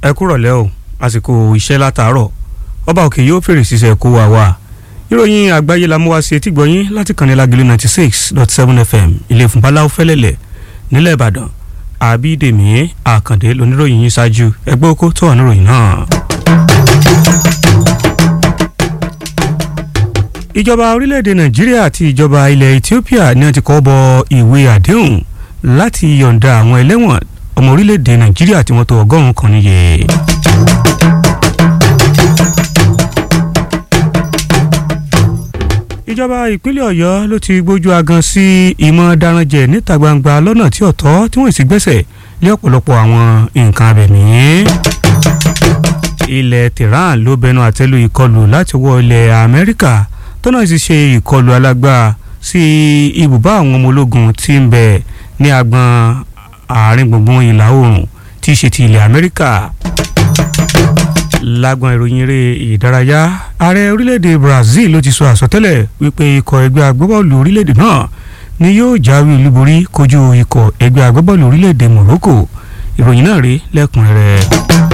ẹ kúrọ̀lẹ́ o àsìkò iṣẹ́ látàárọ̀ ọba òkè yóò fèrè ṣiṣẹ́ kó wa wá ìròyìn àgbáyé la mú wá sí etí gbọ̀nyìn láti kànnì lágìlú ninety six dot seven fm ilé ìfúnpáláwò fẹ́lẹ́lẹ̀ nílẹ̀ ìbàdàn àbídèmí àkàndé lóníròyìn yín ṣáájú ẹgbẹ́ oko tó wà níròyìn náà. ìjọba orílẹ̀-èdè nàìjíríà àti ìjọba ilẹ̀ ethiopia ni wọ́n ti kọ́ bọ ìwé àdéhùn láti yọ̀ǹda àwọn ẹlẹ́wọ̀n ọmọ orílẹ̀-èdè nàìjíríà tí wọ́n tó ọgọ́rùn-ún kan níye. ìjọba ìpínlẹ̀ ọ̀yọ́ ló ti gbójú agan sí ìmọ̀ daranjẹ níta gbangba lọ́nà tí ọ̀tọ̀ tí wọ́n sì gbẹ́sẹ̀ lé ọ̀pọ̀lọpọ̀ àwọn nǹkan abẹ̀mí. ilẹ̀ tehran ló bẹnu àtẹ́lu ìkọlù láti wọ ilẹ̀ amẹ́ríkà tó náà sì ṣe ìkọlù alágbára sí ibùbá àwọn ọmọ ológun tí ń bẹ ní agbọn àárín gbùngbùn ìlà oòrùn tí í ṣe ti ilẹ̀ amẹ́ríkà lágbọn ìròyìn eré ìdárayá ààrẹ orílẹ̀-èdè brazil ló ti sọ àsọtẹ́lẹ̀ wípé ikọ̀ ẹgbẹ́ agbábọ́ọ̀lù orílẹ̀-èdè náà ni yóò jáwé olúborí kojú ikọ̀ ẹgbẹ́ agbábọ́ọ̀lù orílẹ̀-èdè morocco ìròyìn náà rí lẹ́kùnrẹ́rẹ́.